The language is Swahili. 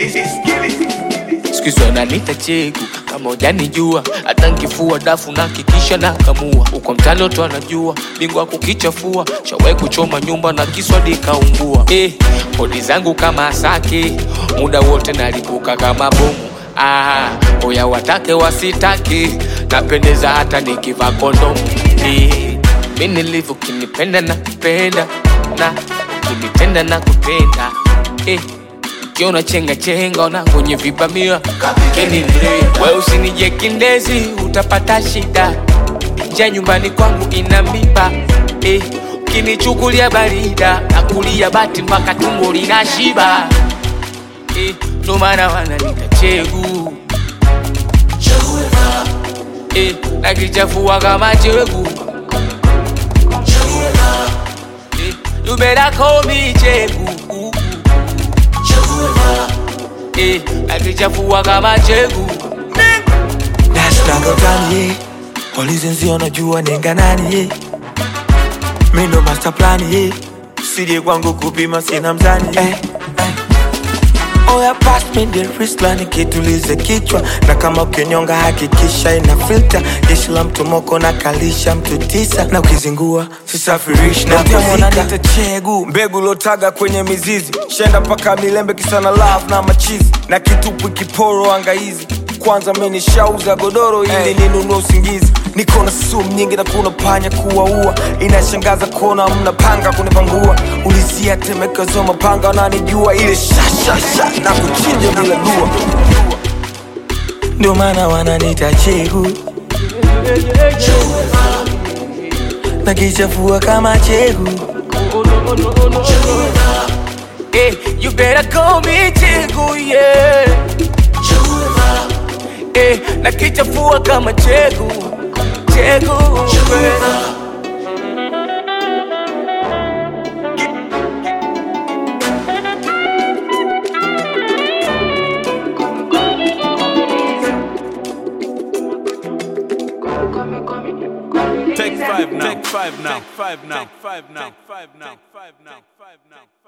siku hizi wananiita chegu kama ujanijua hata nkifua dafu na kikisha na kamua uko mtani watu wanajua bingwa kukichafua shawai kuchoma nyumba na kiswadi kaungua eh, kodi zangu kama asake muda wote nalipuka kama bomu ah, oya watake wasitake napendeza hata nikivaa kondomu eh, mi nilivyo kinipenda na kupenda na ukinitenda na kupenda eh, ukiona chenga chenga ona kwenye vibamia kapikeni mre we usinije kindezi utapata shida nja nyumbani kwangu ina miba eh, ukinichukulia barida nakulia bati mpaka tumbo lina shiba eh, ndo maana wananita chegu eh, nakichafua kama chegu eh, you better call me chegu eh, nakichafua kama chegu nashtagotani polizenzi wanajua nenga nani ye mindo master plan ye sije kwangu kupima sina mzani eh, eh. Oya pass me the wristline kitulize kichwa na kama ukinyonga hakikisha ina filter jeshi la mtu moko na kalisha mtu tisa na ukizingua sisafirishi na kuzika chegu mbegu lotaga kwenye mizizi shenda mpaka milembe kisana love na machizi na kitupu kiporo angaizi kwanza mimi shauza godoro ili hey. ninunue usingizi niko na sumu nyingi na kuna panya kuwaua inashangaza kuona mna panga kunipangua ulizia temekezo mapanga wananijua ile shashasha na kuchinja bila dua ndio maana wananita chegu na kichafua kama chegu eh, you better call me chegu yeah eh, nakichafua kama chegu chegu yeah. Take five now. Take five now. Take five now. Take five now. Take five now. Take five now.